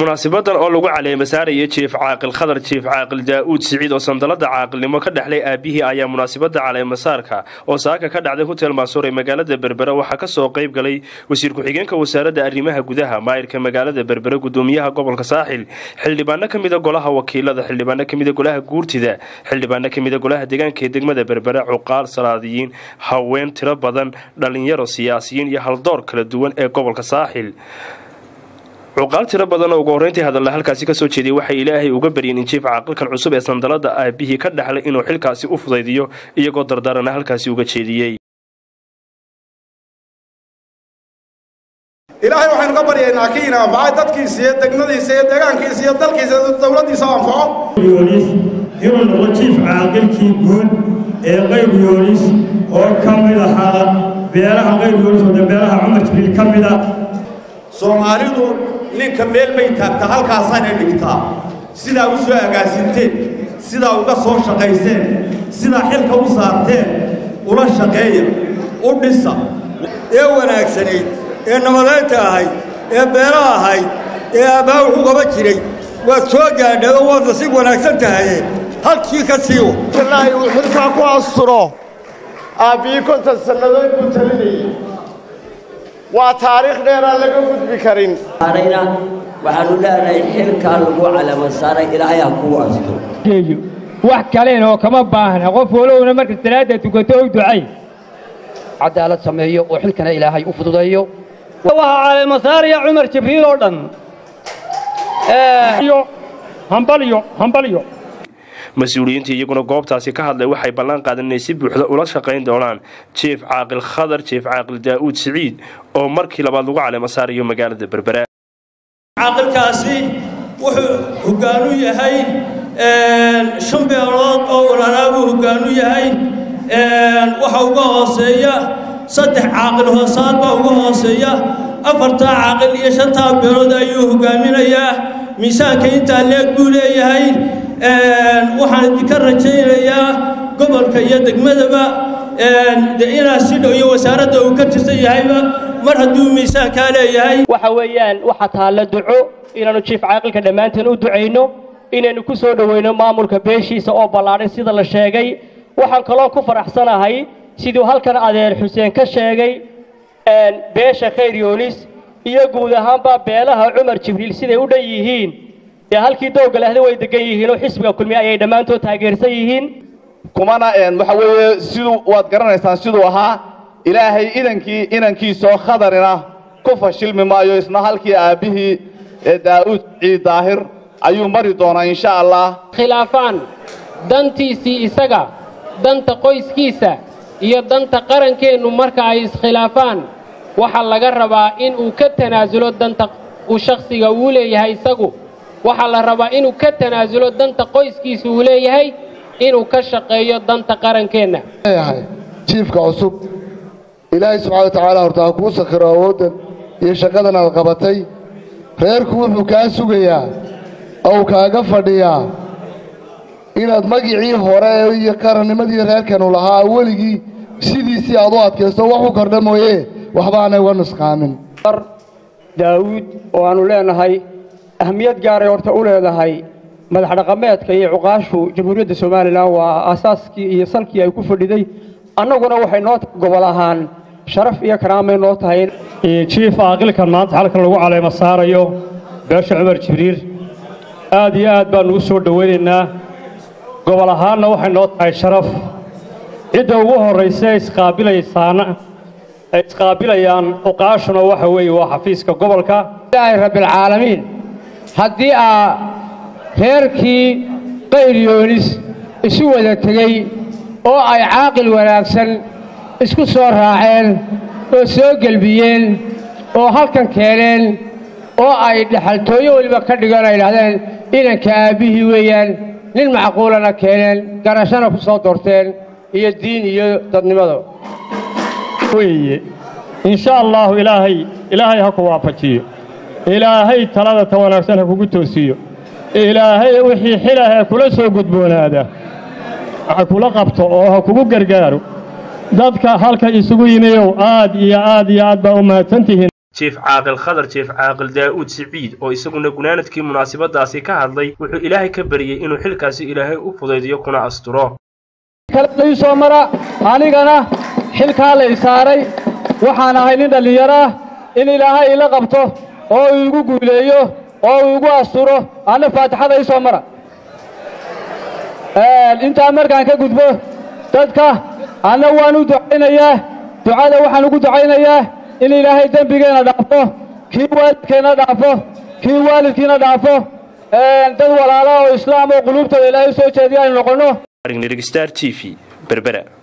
munaasabadan oo lagu caleemasaaraya jiif caaqil khadar jiif caaqil daa'uud siciid oo sandalada caaqilnimo ka dhexlay aabihii ayaa munaasabada caleemasaarka oo saaka ka dhacday hotel maasuur ee magaalada berbere waxaa kasoo qayb galay wasiir ku-xigeenka wasaaradda arrimaha gudaha maayirka magaalada berbere gudoomiyaha gobolka saaxil xildhibaano ka mida golaha wakiilada xildhibaano kamida golaha guurtida xildhibaano kamida golaha deegaanka ee degmada berbere cuqaal salaadiyiin haween tiro badan dhalinyaro siyaasiyiin iyo haldoor kala duwan ee gobolka saaxil cuqaal tiro badan oo ugu horreyntii hadalla halkaasi kasoo jeediyay waxay ilaahay uga baryeen in jiif caaqilkan cusub ee sandalada aabihii ka dhexlay inuu xilkaasi u fudaydiyo iyagoo dardaarana halkaasi uga jeediyey ilaahay waxaynu ka baryaynaa ki ina anfacay dadkiisa iyo degmadiisa iyo deegaankiisa iyo dalkiisa dowladdiisa o anfaco yoonis inuu noqdo jiif caaqilkii guud ee qayb yoonis oo ka mid ahaa beelaha qayb yoonis oo beelaha cumar jibriil ka mid ah soomaalidu ninka meel bay taagtaa halkaasaanay dhigtaa sidaa u soo agaasinteen sidaa uga soo shaqayseen sidaa xilka u saarteen ula shaqeeya u dhisa ee wanaagsanayd ee nabadaynta ahayd ee beela ahayd ee aabbaa wuxuu qaba jiray waad soo gaadhay oo waad nasiib wanaagsan tahaye halkii ka siiwo ilaahay uu xilkaa ku asturo aabbihii konton sannadood buu talinayay waa taariikh dheeraan laga gudbi karin arayna waxaanu leenahay xilkaa lagu calamasaaray ilaahay ha kuu asto wax kaleen oo kama baahna qof walowna marka salaada tukato o ducay cadaalad sameeyo oo xilkana ilaahay u fududeeyo waxaa caleemasaaraya cumar jibriil oo dhan hambalyo hambalyo mas-uuliyiintii iyaguna goobtaasi ka hadlay waxay ballan qaadeen inay si buuxda ula shaqayn doonaan jiif caaqil khadar jiif caaqil daa'uud siciid oo markii labaad lagu caleemasaarayo magaalada berbera caaqilkaasi wuxuu hoggaanu yahay shan beelood oo walalaabuu hoggaanu yahay waxa uga hooseeya saddex caaqil hoosaad baa uga hooseeya afartaa caaqil iyo shantaa beelood ayuu hoggaaminayaa miisaanka intaa leeg buu leeyahay waxaan idinka rajaynayaa gobolka iyo degmadaba de inaa si dhow iyo wasaaradda uu ka tirsan yahayba mar hadduu miisaankaa leeyahay waxa weeyaan waxa taalla duco inaannu jiif caaqilka dhammaanteen u ducayno inaynu ku soo dhowayno maamulka beeshiisa oo ballaadhay sida la sheegay waxaan kaloo ku faraxsanahay siduu halkan adeer xuseen ka sheegay beesha khayr yoonis iyo guud ahaanba beelaha cumar jibriil siday u dhan yihiin dee halkii dowga lehda way degan yihiin oo xisbiga kulmiye ayay dhammaantood taageersan yihiin kumana waxa weeye siduu waad garanaysaan siduu ahaa ilaahay idankii inankiisoo khadarina ku fashilmi maayo isna halkii aabbihii ee daa'uud ciid daahir ayuu mari doonaa insha allah khilaafaan dantiisii isaga danta qoyskiisa iyo danta qarankeennu marka ay iskhilaafaan waxaa laga rabaa in uu ka tanaasulo danta uu shakhsiga uu leeyahay isagu waxaa la rabaa inuu ka tanaasulo danta qoyskiisa uu leeyahay inuu ka shaqeeyo danta qarankeenna jiifka cusub ilaahay subxana wa tacaala horta ha kuu sakhiro awooddan iyo shaqadan aad qabatay reerku wuxuu kaa sugayaa ou kaaga fadhiyaa inaad magicii hore iyo qarannimadii reerkanu lahaa weligii sidiisii aad u adkaysto wax u kordha mooye waxba aanay uga nusqaamin daawuud oo aannu leenahay ahmiyad gaaray horta u leedahay madax dhaqameedka iyo cuqaashu jamhuuriyadda somalilan waa aasaaskii iyo salkii ay ku fadhiday annaguna waxay noo gobol ahaan sharaf iyo karaamay noo tahay jiif caaqilkan maanta halkan lagu caleema saarayo beesha cumar jibriil aad iyo aad baannu u soo dhowaynaynaa gobol ahaanna waxay noo tahay sharaf cidda ugu horraysa ee isqaabilaysaana ay isqaabilayaan cuqaashuna waxa weeye waa xafiiska gobolka ilaahay rabbilcaalamiin haddii aa reerkii qayr yoonis isu wada tegey oo ay caaqil wanaagsan isku soo raaceen oo soo gelbiyeen oo halkan keeneen oo ay dhexaltooyo weliba ka dhigan ay idhahdeen inanka aabbihii weeyaan nin macquulana keeneen garashana ku soo doorteen iyo diin iyo dadnimada weeye insha allaahu ilaahay ilaahay ha ku waafajiyo ilaahay talada ta wanaagsan ha kugu toosiyo ilaahay wixii xilahee kula soo gudboonaada ha kula qabto oo ha kugu gargaaro dadka halka isugu yimiyow aad iyo aad iyo aad baa u mahadsantihiin jief caaqil khadar jief caaqil daa'uud siciid oo isaguna gunaanadkii munaasabadaasi ka hadlay wuxuu ilaahay ka baryey inuu xilkaasi ilaahay u fudaydiyo kuna asturo ii soo mara anigana xilkaa lay saaray waxaan ahay nin dhallinyaro ah in ilaahay ila qabto oo uu igu guuleeyo oo uu igu asturo anna faatixada ii soo mara intaa markaan ka gudbo dadka anna waan u ducaynayaa ducada waxaan ugu ducaynayaa in ilaahay dembigeenna dhaafo kii waalidkeenna dhaafo kii waalidkiina dhaafo dad walaala oo islaam oo quluubtooda ilaahay soo jeediya aynu noqonno star t v berbera